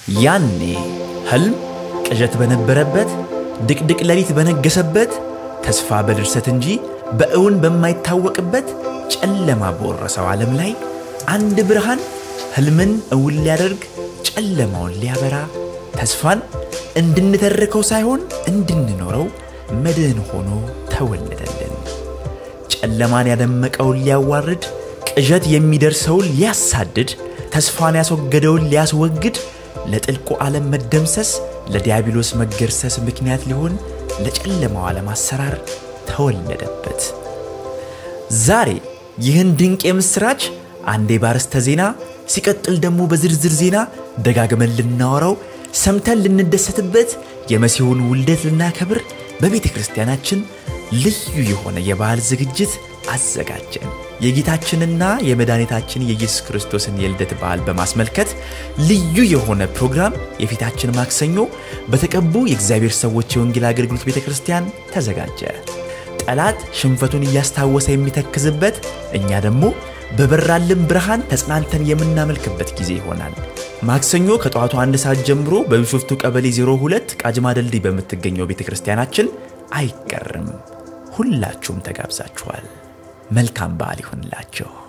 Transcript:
ያኔ ህልም ቅዠት በነበረበት ድቅድቅ ሌሊት በነገሰበት ተስፋ በድርሰት እንጂ በእውን በማይታወቅበት ጨለማ በወረሰው ዓለም ላይ አንድ ብርሃን ህልምን እውን ሊያደርግ ጨለማውን ሊያበራ ተስፋን እንድንተርከው ሳይሆን እንድንኖረው መድህን ሆኖ ተወለደልን። ጨለማን ያደመቀውን ሊያዋርድ ቅዠት የሚደርሰውን ሊያሳድድ ተስፋን ያስወገደውን ሊያስወግድ ለጥልቁ ዓለም መደምሰስ ለዲያብሎስ መገርሰስ ምክንያት ሊሆን ለጨለማው ዓለም አሰራር ተወለደበት። ዛሬ ይህን ድንቅ የምሥራች አንዴ ባርዕስተ ዜና ሲቀጥል ደግሞ በዝርዝር ዜና ደጋግመን ልናወራው ሰምተን ልንደሰትበት የመሲሁን ውልደት ልናከብር በቤተ ክርስቲያናችን ልዩ የሆነ የበዓል ዝግጅት አዘጋጀን። የጌታችንና የመድኃኒታችን የኢየሱስ ክርስቶስን የልደት በዓል በማስመልከት ልዩ የሆነ ፕሮግራም የፊታችን ማክሰኞ በተቀቡ የእግዚአብሔር ሰዎች የወንጌል አገልግሎት ቤተ ክርስቲያን ተዘጋጀ። ጠላት ሽንፈቱን እያስታወሰ የሚተክዝበት፣ እኛ ደግሞ በበራልን ብርሃን ተጽናንተን የምናመልክበት ጊዜ ይሆናል። ማክሰኞ ከጠዋቱ አንድ ሰዓት ጀምሮ በቢሾፍቱ ቀበሌ 02 ቃጅማ ድልድይ በምትገኘው ቤተ ክርስቲያናችን አይቀርም። ሁላችሁም ተጋብዛችኋል። መልካም በዓል ይሆንላቸው።